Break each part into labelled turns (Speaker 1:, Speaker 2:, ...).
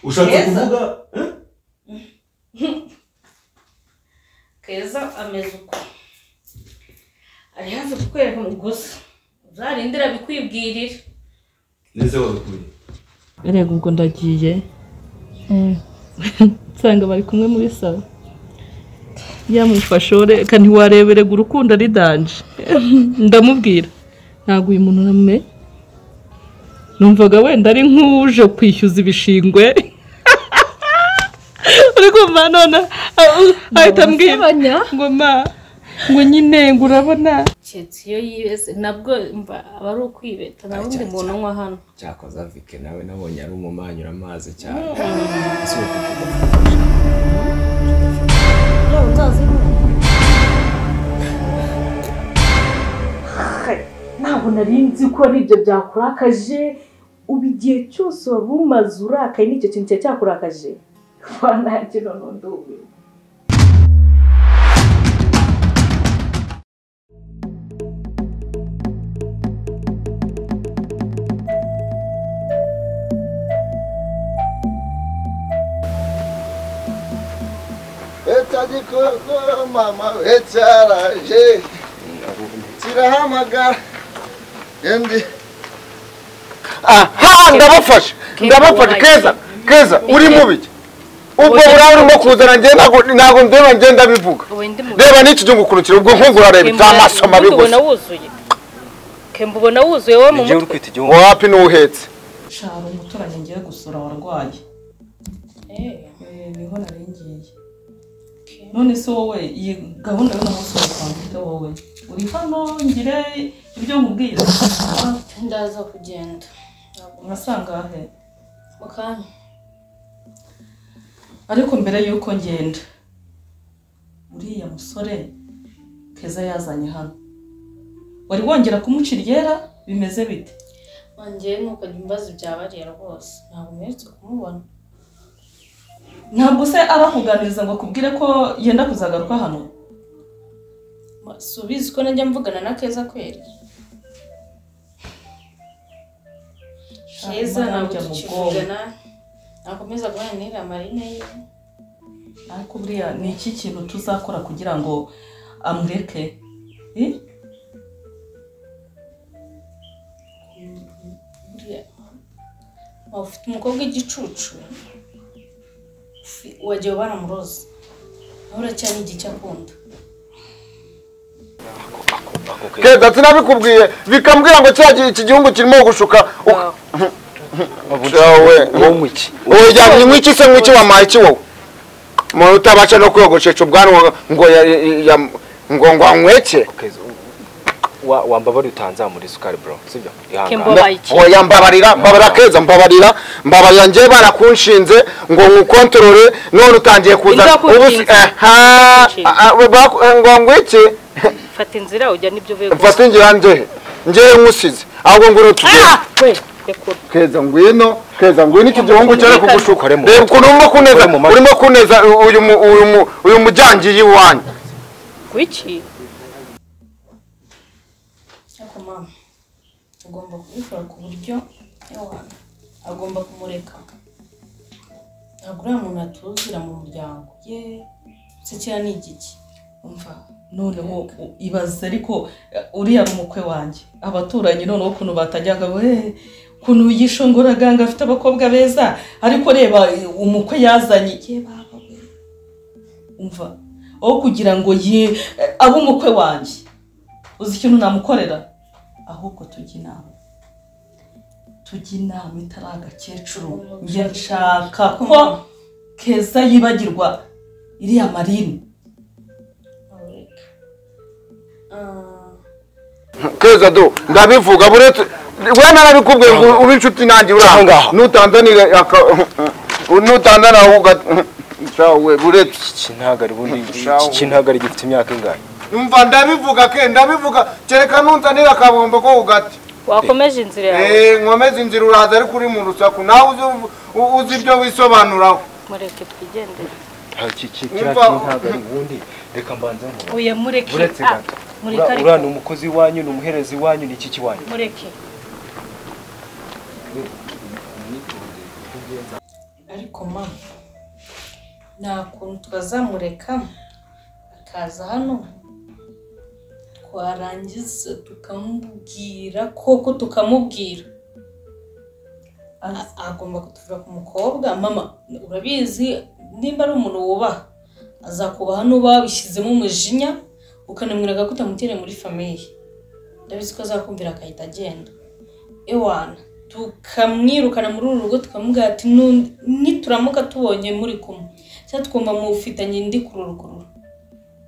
Speaker 1: ushatse
Speaker 2: Keza?
Speaker 1: kuvuga eh?
Speaker 2: keza ameze uko ari hafi kukwereka gusa uzarindira bikwibwirira
Speaker 1: neze wabikuye
Speaker 3: rego ubwo ndagiye Eh, nsanga bari kumwe muri salo yamufashore reka ntiwarebe rego urukundo ari danje ndamubwira ntabwo uyu muntu uramumenye numvaga wenda ari nk'uje kwishyuza ibishingwe uri kumva none ahita ambwira
Speaker 4: Ndabasebanya.
Speaker 3: ngo ma ngo nyine ngo urabona
Speaker 2: keretse iyo yibeze nabwo mba aba ari ukwibeta nta wundi muntu unywa hano
Speaker 5: cyakoze avike nawe nabonye ari umumanyura amazi cyane si ukuvuga
Speaker 2: ntabwo nari nzi ko ari ibyo byakurakaje ubu igihe cyose waba umaze urakaye n'icyo kintu cyari cyakurakaje wananjye none ndumiwe
Speaker 6: etadi koko mama we cyaraje kirahamagara endi aha ndabafasha ndabafasha keza keza uri mu biki ubwo burabe urimo kuzana njye ntabwo ntabwo ndeba njye ndabivuga reba n'iki cyo gukurikira ubwo nkungu urareba ibyo amaso mabi gusa
Speaker 2: wuzuye kemba ubona wuzuye wowe mu
Speaker 5: igihe uri kwita igihungu
Speaker 6: wapi n'uhetse
Speaker 7: shara umuturanyi ngiye gusura warwaye Eh, niho nari ngiye none se wowe iyi gahunda y'umunsi wa twavuga wowe uri hano ngire ibyo nkubwira
Speaker 4: ndaza kugenda
Speaker 7: urasanga he
Speaker 4: mu kanya
Speaker 7: ariko mbere y'uko ngenda uriya musore keza yazanye hano wari wongera kumuca iryera bimeze bite
Speaker 4: wongeye ntukajya umbaza ibya bariya rwose ntabwo umeretse kumubona
Speaker 7: ntabwo se arakuganiriza ngo akubwire ko yenda kuzagaruka hano
Speaker 4: Ma- si ubizi ko najya mvugana na keza kweri keza
Speaker 7: Imana
Speaker 4: ntabwo
Speaker 7: ijya mu
Speaker 4: tukivugana nakomeza guharanira amarine ye
Speaker 7: ariko buriya ni iki kintu tuzakora kugira ngo amureke Eh?
Speaker 4: buriya waba ufite umukobwa w'igicucu ufi- wagiye ubana muroza nawe uracyari igice akunda
Speaker 6: keza sinabikubwiye bikambwira ngo cya gihe iki gihugu kirimo gushuka wowe
Speaker 5: wowe iki
Speaker 6: wowe jya mwiki se mwiki wampaye iki wowe umuntu utabasha no kwiyogoshesha ubwanwa ngo ya- ya- ya- ngo ngo anyweke
Speaker 5: wambabari utanzamura isukari bro sibyo
Speaker 2: Kemba
Speaker 5: ihangane
Speaker 2: wabaye iki?
Speaker 6: oya mbabarira mbabarira keza mbabarira mbabarira njye barakunshinze ngo nkukontorore none utangiye kuzana
Speaker 2: Ingakunshinze.
Speaker 6: ubu si- aha,
Speaker 2: Inshinze.
Speaker 6: a- a- baku- ngo anyweke
Speaker 2: fata inzira ujya n'ibyo uvuye gusa
Speaker 6: mfate ngira njye njyewe nkusize ahubwo ngwino tugende
Speaker 2: we rekura
Speaker 6: keza ngwino keza ngwino iki gihungu cyane kugushuka
Speaker 5: Kore mu-
Speaker 6: reba ukuntu urimo kuneza
Speaker 5: Kore mu matwi.
Speaker 6: urimo kuneza uyu mu- uyu mu- uyu mujyangiye iwanyu
Speaker 2: wiki
Speaker 4: ariko mama agomba kubikora ku buryo yawana agomba kumureka ntabwo uriya muntu atuzira mu muryango ye sekera ni igiki
Speaker 7: umva noneho u- ibaze ariko eh, uriya ni umukwe wanjye abaturanyi noneho ukuntu batajyaga we ukuntu yishongoraganga afite abakobwa beza ariko reba eh, umukwe yazanye ye baba we umva aho kugira ngo ye eh, abe umukwe wanjye uzi ikintu namukorera ahubwo tujya inama tujya inama itari agakecuru njye nshaka ko keza yibagirwa iriya marine
Speaker 4: ntamureka Ah,
Speaker 6: keza do ndabivuga buretse we narabikubwiye ngo uri inshuti nanjye uri aha ngaha nutanzanira aka nutanzana uga cawe buretse
Speaker 5: iki ntabwo ari bundi
Speaker 6: Shawo.
Speaker 5: iki ntabwo ari gifite imyaka ingahe
Speaker 6: umva ndabivuga ke ndabivuga kereka nunzanira akabombo ko ugati
Speaker 2: wakomeje inzira yawe
Speaker 6: eh nkomeze inzira uraza ariko uri mu rusaku nawe uzi u- uzi ibyo wisobanuraho
Speaker 2: mureke twigendere
Speaker 5: Nta- iki iki
Speaker 6: Umva.
Speaker 5: cyacu ntabwo ari ubundi reka mbanze nkubaze.
Speaker 2: oya mureke
Speaker 5: buretse
Speaker 2: ah,
Speaker 5: gato
Speaker 2: mureke
Speaker 5: Ura-
Speaker 2: ariko
Speaker 5: uriya ni umukozi iwanyu ni umuherezi iwanyu ni iki kiwanyu
Speaker 2: mureke
Speaker 4: ariko mama nta kuntu twazamureka akaza hano twarangiza tukamubwira koko tukamubwira A- agomba kutuva ku mukobwa mama urabizi nimba ari umuntu wubaha azakubaha n'uba wabishyizemo umujinya ukanamwiraga ko utamutereye muri famiye ndabizi ko azakumvira agahita agenda ewana tukamwirukana muri uru rugo tukamubwira ati "Nu- nituramuka tubonye muri kumwe cyangwa twumva mufitanye indi kururuguru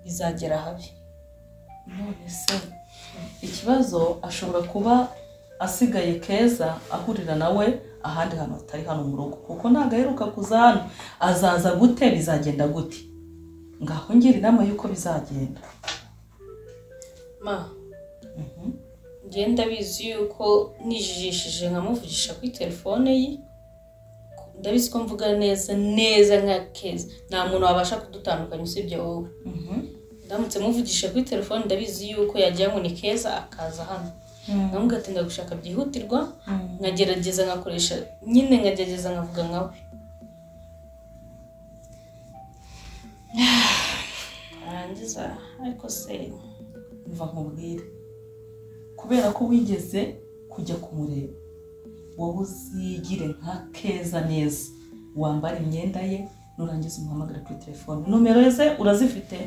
Speaker 4: bizagera habi
Speaker 7: none se ikibazo ashobora kuba asigaye keza ahurira nawe ahandi hantu hatari hano mu rugo kuko ntabwo aheruka kuza hano azaza gute bizagenda gute ngaho ngira inama y'uko bizagenda
Speaker 4: ma ngenda bizi yuko nijijishije nkamuvugisha kuri telefone ye ndabizi ko mvuga neza neza nka keza nta muntu wabasha kudutandukanya usibye wowe ndamutse muvugisha kuri telefone ndabizi yuko yagira ngo ni keza akaza hano nkamubwira ati ndagushaka byihutirwa nkagerageza nkakoresha nyine nkagerageza nkavuga nkawe narangiza ariko se
Speaker 7: mva nkubwire kubera ko wigeze kujya kumureba wowe uzigire nka keza neza wambara imyenda ye nurangiza umuhamagara kuri telefone nomero ze urazifite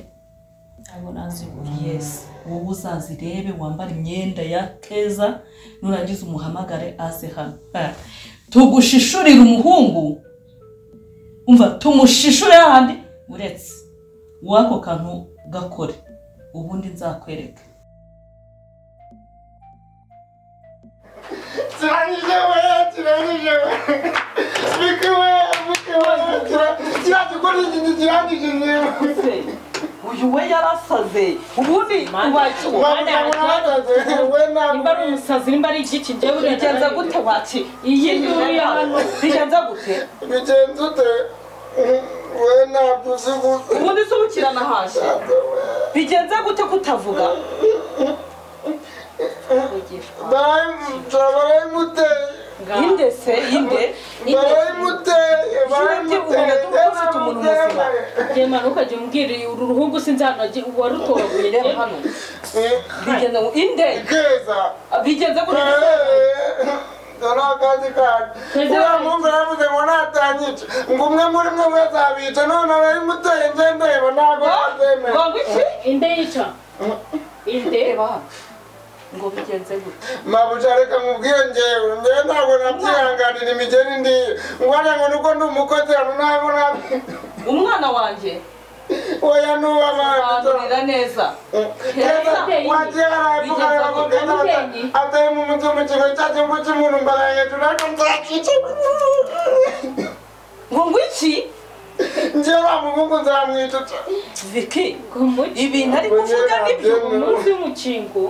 Speaker 4: ntabwo nazibura
Speaker 7: yesi wowe uzazirebe wambare imyenda ya keza nurangiza umuhamagare aze hano Ha. tugushishurire umuhungu umva tumushishure hahandi uretse wako kantu gakore ubundi nzakwereka
Speaker 8: kirangije we kirangije we bike we bike we kira- kiriya gikora ikindi kirangije yewe
Speaker 9: uyu we yarasaze ubundi
Speaker 8: wamuzabona bataze we ntabwo
Speaker 9: ari umusazi nimba ari igiki njyewe bigenza gute wati iyi nduru ya hano bigenza gute
Speaker 8: bigenze ute Mhm, we ntabwo uzi gute
Speaker 9: ubundi se ubukirana haje bigenza gute kutavuga
Speaker 8: barayimuteye
Speaker 9: inde se inde
Speaker 8: barayimuteye barayimuteye
Speaker 9: ubona ko ufite umuntu muzima.
Speaker 4: jyemana ukajya umubwira uru ruhungu sinzi ahantu warutoraguye
Speaker 9: reba hano bigenza ngo inde
Speaker 8: ikeza
Speaker 9: bigenza gute
Speaker 8: dore akandi kantu uriya muhungu yaravuze ngo natanyica ngo umwe muri mwe wese abica none barayimuteye nje ndeba ntabwo azemera
Speaker 9: ngo iki
Speaker 4: inde yica inde
Speaker 9: reba hano ngo bigenze gute
Speaker 8: mabuja reka mubwire ngewe ngewe ntabwo nabyihanganira imigeri ndiyo ngwanya ngo nuko ndi umukozi hano ntabwo nabwo
Speaker 9: umwana wanjye
Speaker 8: oya nuwo abandi
Speaker 9: bandurira neza
Speaker 8: keza wagiye haravuga ngo keza atari mu mutwe mu kigo cyacu cy'umuntu mbaraye hejuru ariko nzakica
Speaker 9: ngo ngo iki
Speaker 8: ngewe wa muhungu nzamwicuca
Speaker 9: viki
Speaker 4: umuci
Speaker 9: ibintu ari kuvuga nibyo
Speaker 4: umunsi w'umukingo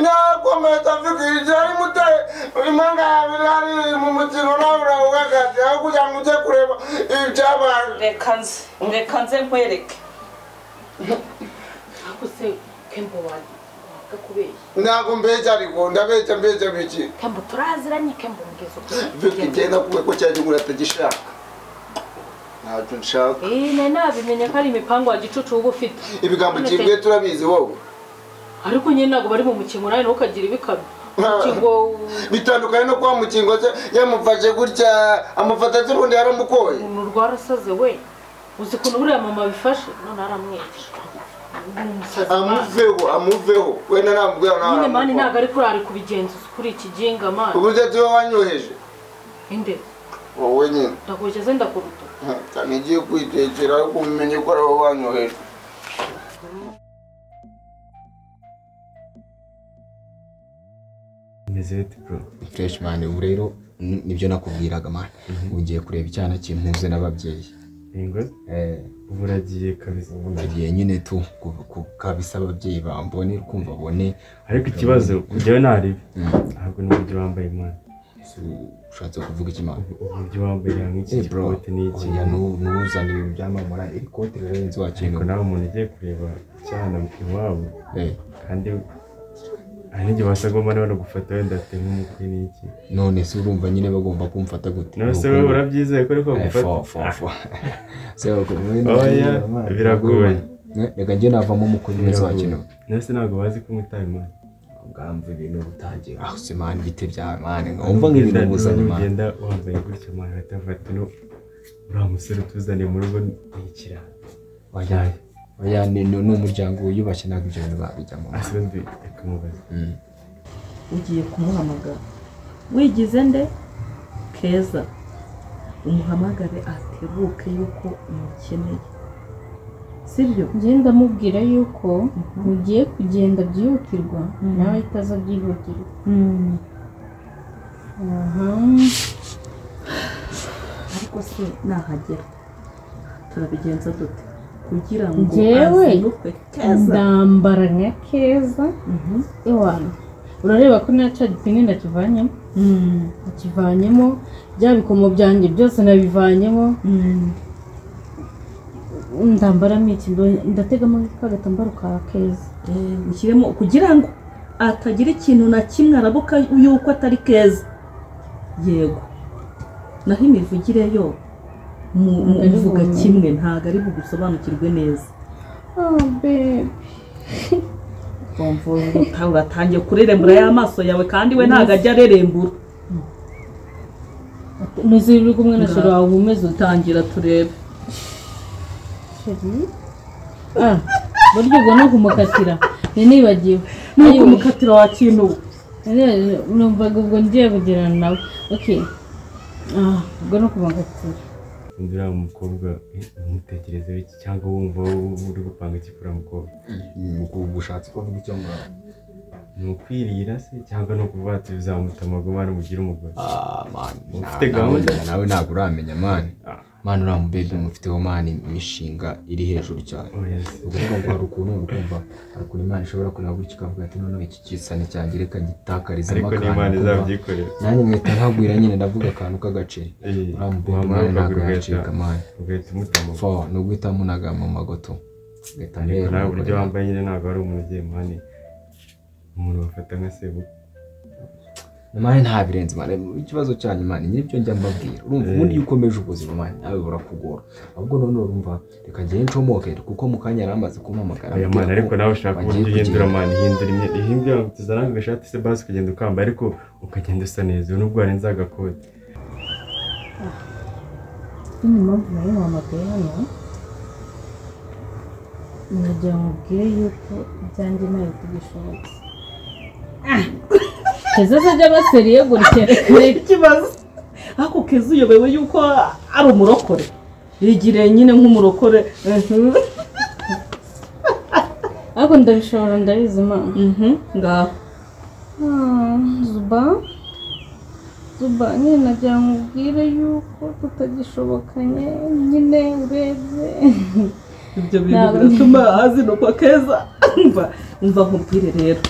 Speaker 8: nakomeza mvugirije ari mutare impanga yabiri ari mu mukino nawe urawuhagaze aho kugira ngo ujye kureba ibyabaye
Speaker 9: reka nze reka nze nkwereke
Speaker 5: ariko se kembo wanjye wabwa kubeshya
Speaker 8: ntabwo mbeshya ariko ndabeshya mbeshya biki
Speaker 5: kembo turaziranye kembo mugeze
Speaker 8: vipi genda kuwe ko cyajya ugura atagishaka ntacyo nshaka
Speaker 5: eee nari nabimenye ko ari imipangu wa gicucu uba ufite
Speaker 8: ibigambo
Speaker 5: None
Speaker 8: kimwe turabizi wowe
Speaker 5: ariko nyine ntabwo bari mu mukingo nawe nawe ukagira ibikabyo mukingo
Speaker 8: bitandukanye no kuba mu kingo cye yamufashe gutya amufata z'urundi yaramukoye
Speaker 5: umuntu rwarasaze we uzi ukuntu buriya mama bifashe none aramwica Ni umusazi mani.
Speaker 8: amuveho amuveho wenda namubwira
Speaker 5: nyine mani
Speaker 8: nawe
Speaker 5: ntabwo ari kurari kubigenzuza kuri iki ginga mani
Speaker 8: uburyo tuba wanyoheje
Speaker 5: inde
Speaker 8: wowe nyine
Speaker 5: ndakugeze ndakuruta
Speaker 8: cyane igiye kwitekera ariko umenye ko ari wowe wanyoheje
Speaker 10: Meze bite bro?
Speaker 6: freshman ubu rero ni- nibyo nakubwiraga mani ugiye kureba icyana kimpuze n'ababyeyi
Speaker 10: Ingo
Speaker 6: Eh,
Speaker 10: ubu uragiye kabisa.
Speaker 6: ugiye nyine tu ku- ku- kabisa ababyeyi bambone kumva abone
Speaker 10: Ariko ikibazo njyewe ntaribi.
Speaker 6: Mm.
Speaker 10: Ntabwo n'uburyo wambaye imana.
Speaker 6: Su- ushatse kuvuga iki mani
Speaker 10: Uburyo wambaye hamwe iki
Speaker 6: Eh, bro,
Speaker 10: gikote n'iki.
Speaker 6: oya, nu- nuzana ibintu byamamara iri kote rero nzi
Speaker 10: Ariko
Speaker 6: wakintu
Speaker 10: nawe umuntu ugiye kureba cyane iwabo
Speaker 6: Eh,
Speaker 10: kandi hari igihe wasagomba nawe gufata wenda ati nk'umukwe n'iki
Speaker 6: none se urumva nyine bagomba kumfata gute
Speaker 10: nawe se wowe urabyizeye ko ariko gufata Oya, biragoye.
Speaker 6: reka njye navamo umukozi mwiza wa kino
Speaker 10: nawe se ntabwo bazi ko mwitaye imana
Speaker 6: ubwamvu ibintu butangiye aho se mani ibiti bya mani nkumva nk'ibintu buzanye mani
Speaker 10: ugenda wambaye gutya mani bahita bafata ino uriya musore utuzaniye mu rugo ni ikirara
Speaker 6: oya oya ni ni ni umuryango wiyubashye ntabwo ibyo bintu babijyamo
Speaker 10: asibindi akamubaza
Speaker 6: Mm.
Speaker 7: ugiye kumuhamagara wigize nde keza umuhamagare atebuke yuko umukeneye sibyo
Speaker 2: njye ndamubwira yuko mugiye kugenda byihutirwa nawe ahita aza byihutirwa aha
Speaker 7: ariko se nahagera turabigenza dute kugira ngo
Speaker 2: Njyewe?
Speaker 7: azinukwe keza
Speaker 2: ndambara nka keza
Speaker 7: Mhm.
Speaker 2: iwana urareba ko nta cadipine ndakivanyemo
Speaker 7: Mm.
Speaker 2: nakivanyemo bya bikomo byanjye byose nabivanyemo
Speaker 7: Mm.
Speaker 2: ndambaramo iki ndo- ndategamo nk'agatambaro ka keza
Speaker 7: Eh, ushyiremo kugira ngo atagira ikintu na kimwe arabuka yuko atari keza yego naho imivugire yo mu- mu-
Speaker 2: Ntabwo ari
Speaker 7: muvuga
Speaker 2: bumenye.
Speaker 7: kimwe ntabwo ari bugusobanukirwe neza
Speaker 2: oh babe
Speaker 7: Uta- uratangiye kurerembura y'amaso yawe kandi we ntabwo ajya arerembura
Speaker 2: nizere uri kumwe na sheri wawe uba umeze ute
Speaker 7: dutangira turebe
Speaker 2: sheri ah buryo ubwo ni ukumukatira ni nibagiwe
Speaker 7: nuko umukatira wa kintu
Speaker 2: numvaga ubwo ngiye kugirana nawe okay ah ubwo ni ukumukatira
Speaker 10: undi uriya mukobwa eh, numutekerezeho iki cyangwa wumva wowe uri gupanga iki kuri uriya mukobwa
Speaker 6: Umukobwa ushatse kuvuga icyo muraba
Speaker 10: ni ukwirira se cyangwa ni ukuvuga ati bizamuta amagoma mugire umugore
Speaker 6: Ah, mani,
Speaker 10: Ufite
Speaker 6: na-
Speaker 10: gahunda?
Speaker 6: nawe- nawe ntabwo uramenya mani
Speaker 10: Ah.
Speaker 6: mani uriya mubebe mufiteho mani imishinga iri hejuru cyane
Speaker 10: Oh, yes.
Speaker 6: ukuvuga ngo hari ukuntu uri kumva hari ukuntu imana ishobora kureba gutya ikavuga ati noneho iki gisa nticyangereka gitakarizamo
Speaker 10: ariko n'imana
Speaker 6: akantu kumva.
Speaker 10: izabyikorera
Speaker 6: nanjye nkahita ntagwira nyine ndavuga akantu k'agaciro
Speaker 10: Eh,
Speaker 6: uriya mubebe
Speaker 10: wamara
Speaker 6: mani ntabwo
Speaker 10: ukagura ugahita-
Speaker 6: yacika mani
Speaker 10: ugahita umuta amagoma
Speaker 6: fo ni uguhita munaga mu magoto ugahita
Speaker 10: ariko nawe uburyo wambaye nyine ntabwo ari umuntu ugiye mani umuntu bafata nka sebu
Speaker 6: mani nta birenze mani ikibazo cyanyu mani nyiribyo njya mbabwira urumva
Speaker 10: Eh.
Speaker 6: ubundi iyo ukomeje ubuzima mani nawe burakugora ahubwo none urumva reka ngende ncomoke kuko mu kanya yari amaze kumpamagara
Speaker 10: aya mani ariko nawe ushaka uburyo uhindura mani ihindura imyenda ihindura tuzana agashati se basi ukagenda ukamba ariko ukagenda usa neza ubu nubwo warenze agakote
Speaker 2: nyine mpamvu nari mpamagaye hano nagira ngo ubwire yuko ibyanjye ntabwo tubishobotse keza se ajya abaseriye gutya reka
Speaker 7: ikibazo ariko keza uyobewe yuko ari umurokore yigiriye nyine nk'umurokore Mhm.
Speaker 2: ariko ndabishobora ndabizi imana
Speaker 7: Mhm. ngaho
Speaker 2: Ah, zuba zuba nyine nagira ngo ubwire yuko tutagishobokanye nyine urebye
Speaker 7: ibyo bintu
Speaker 2: Ntabwo-
Speaker 7: biratuma azinukwa keza umva umva nkubwire rero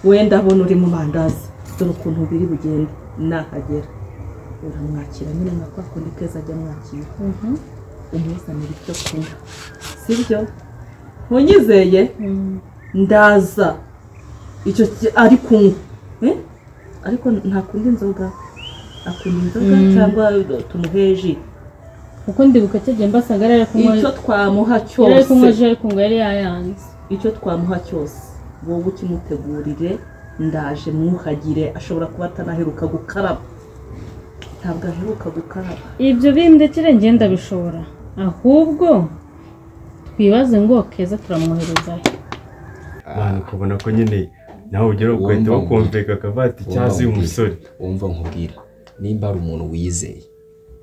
Speaker 7: wenda abona uri mu mandazi dore ukuntu biri bugende nahagera uramwakira nyine nka kwa kundi keza ajya amwakira
Speaker 2: Mhm.
Speaker 7: umuzanira icyo kunywa sibyo ntunyizeye ndaza icyo ki- ari kunywa Eh? ariko ntakunda inzoga akunda inzoga cyangwa tumuhe ji
Speaker 2: kuko ndibuka cyagiye mbasaga yari ari kunywa
Speaker 7: icyo twamuha
Speaker 2: yari ari kunywa
Speaker 7: cyose
Speaker 2: ji ariko ngo yari yayanze
Speaker 7: icyo twamuha cyose wowe ukimutegurire ndaje mwuhagire ashobora kuba atanaheruka gukaraba ntabwo aheruka gukaraba
Speaker 2: ibyo bindekere ngenda bishobora ahubwo twibaze ngo keza turamwohereza he
Speaker 10: mani ukabona ko nyine nawe ugera ugahita
Speaker 6: Wumva
Speaker 10: bakumvika akavati cyangwa uyu musore
Speaker 6: wumva nkubwira nimba ari umuntu wiyizeye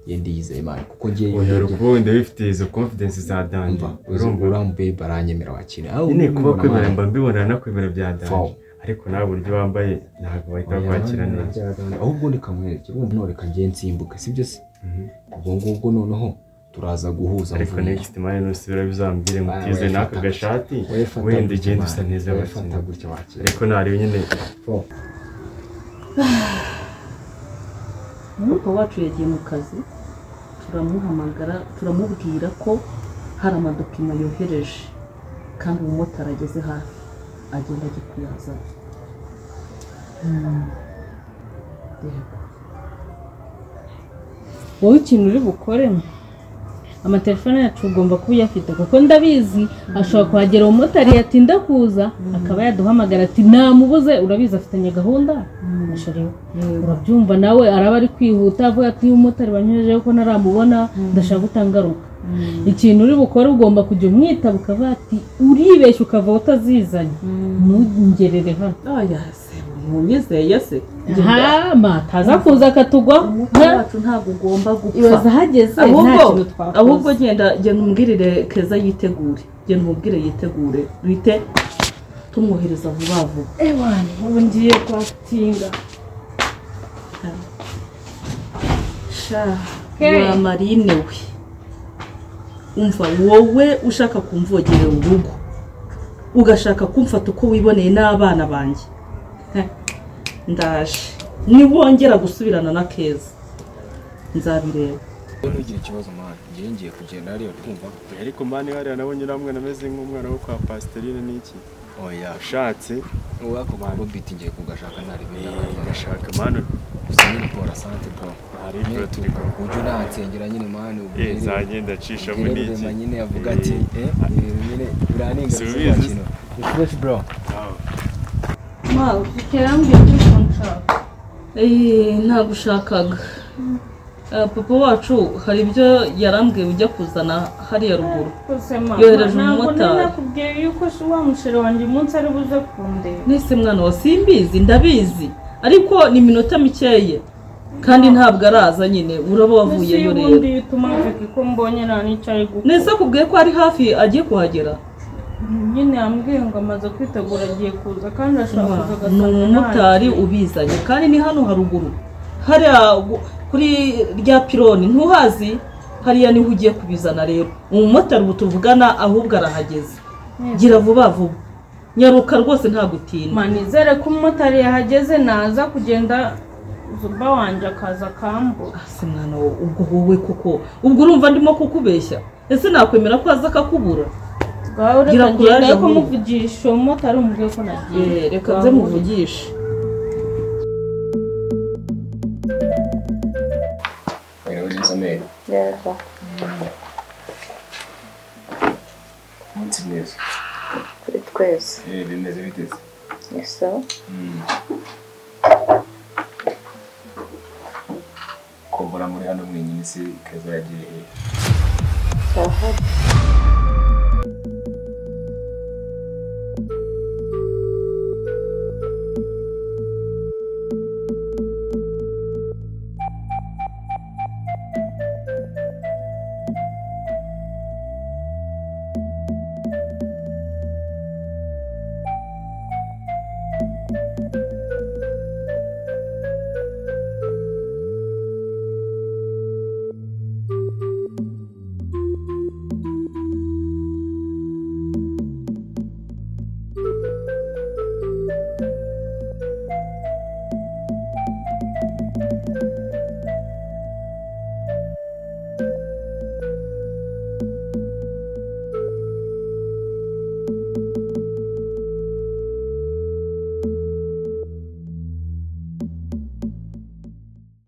Speaker 6: yenda yizeye mani kuko ngiye
Speaker 10: oya rukundo wifitiye izo confidence za danje
Speaker 6: yumva
Speaker 10: urumva
Speaker 6: uriya mubebe aranyemera wakira aho
Speaker 10: nyine kuba
Speaker 6: ubibona,
Speaker 10: kwemera
Speaker 6: mani.
Speaker 10: mba mbibonera no kwemera bya danje
Speaker 6: Fawu.
Speaker 10: ariko nawe uburyo wambaye ntabwo bahita bakwakira neza
Speaker 6: ahubwo reka mwerekere urumva none reka ngende nsimbuke sibyo se
Speaker 10: Mhm.
Speaker 6: ubwo ngubwo noneho turaza guhuza
Speaker 10: ariko
Speaker 6: mvune.
Speaker 10: next mani nusubira bizambwire ngo
Speaker 6: Ah,
Speaker 10: utize
Speaker 6: wayafata
Speaker 10: n'aka
Speaker 6: gutya.
Speaker 10: gashati
Speaker 6: Wayafata
Speaker 10: wenda
Speaker 6: gutya,
Speaker 10: ugenda usa
Speaker 6: mani.
Speaker 10: neza
Speaker 6: wayafata
Speaker 10: wakira
Speaker 6: gutya wakira
Speaker 10: ariko nareba nyine
Speaker 6: Fo.
Speaker 7: papa wacu yagiye mu kazi turamuhamagara turamubwira ko hari amadokima yohereje kandi umumotari ageze hafi agenda agiye kuyazana
Speaker 2: wowe ikintu uri bukoremo amatelefone yacu ugomba kuba uyafite kuko ndabizi ashobora kuhagera umumotari yatinda kuza akaba yaduhamagara ati namubuze urabizi afitanye gahunda ndashariwe urabyumva nawe araba ari kwihuta avuga ati uyu mumotari banyujejeho ko ntaramubona ndashaka gutangaruka ikintu uri bukore ugomba kujya umwitaba ukavuga ati uribeshya ukava utazizanye ntugerere hano
Speaker 7: munyizeye se
Speaker 2: ntama taza kuza akatugwaho
Speaker 7: umukobwa wacu ntabwo ugomba gupfa
Speaker 2: ibaza ahageze nta
Speaker 7: ahubwo
Speaker 2: kintu twakoze
Speaker 7: ahubwo genda genda umubwirire keza yitegure genda umubwire yitegure duhite tumwohereza vuba vuba
Speaker 2: ewana ubu ngiye kwatinga
Speaker 7: wa marine we umva wowe ushaka kumvogerera urugo ugashaka kumfata uko wiboneye n'abana banjye Heh, ndaje niwongera gusubirana na keza nzabireba
Speaker 6: ntugire ikibazo mwana ngewe ngiye kugenda hariya kumva
Speaker 5: ariko mani hariya nabonye uriya mwana ameze nk'umwana wo kwa pasiterine n'iki
Speaker 6: oya
Speaker 5: ashatse
Speaker 6: wowe ako kabobiti ngiye kugashaka ntari bindi
Speaker 5: gashaka mani
Speaker 6: gusa nyine pora sante po
Speaker 5: Hari
Speaker 6: nyine
Speaker 5: ibyo
Speaker 6: turi
Speaker 5: turi kumva.
Speaker 6: ujye unansengera nyine mani
Speaker 5: Eh, zagenda acishamo
Speaker 6: ubwire
Speaker 5: n'iki
Speaker 6: rurema nyine avuga ati
Speaker 5: Eh,
Speaker 6: eh eh, nyine uraninga
Speaker 5: Si
Speaker 6: bisobanura
Speaker 5: ubizi se?
Speaker 6: kino ni fresh bro
Speaker 5: aho.
Speaker 2: mawe kerambwira kuri konshaka
Speaker 7: Eh, ntagushakaga Eh, papa wacu hari ibyo yarambwiye ujya kuzana hariya ruguru Yohereje umumotari.
Speaker 2: nakubwiye yuko se wa musheri wanjye umunsi ari buze kundeba
Speaker 7: nese mwana wa simbizi ndabizi ariko ni iminota mikeya kandi ntabwo araza nyine uraba wavuyeyo rero
Speaker 2: ubundi bituma mvuga ko mbonye nta n'icyo ari gukora
Speaker 7: nese akubwiye ko ari hafi agiye kuhagera
Speaker 2: nyine yambwiye ngo amaze kwitegura agiye kuza kandi ashobora kuza
Speaker 7: ni
Speaker 2: agasanga
Speaker 7: umumotari ubizanye kandi ni hano haruguru hariya gu- kuri rya pironi ntuhazi hariya niho ugiye kubizana rero umumotari ubu tuvugana ahubwo arahageze gira vuba vuba nyaruka rwose nta gutinda
Speaker 2: manizere ko umumotari yahageze naza kugenda zuba wanjye akaza akambura
Speaker 7: si mwana wowe ubwo wowe koko ubwo urumva ndimo kukubeshya ese nakwemera ko aza akakubura
Speaker 2: bwawe
Speaker 7: Gira
Speaker 2: ureka
Speaker 7: courage
Speaker 2: ngenda ko
Speaker 7: ahubwo.
Speaker 2: muvugisha uwo mumotari umubwiye ko nagiye
Speaker 7: Eh, reka nze muvugishe
Speaker 6: oya uri inzobere
Speaker 11: neza
Speaker 6: umunsi mwiza
Speaker 11: kuri twese
Speaker 6: eh bimeze biteze
Speaker 11: ni sawa
Speaker 6: kumbura muri hano mwenyine si keza yagiye hehe
Speaker 11: cyahari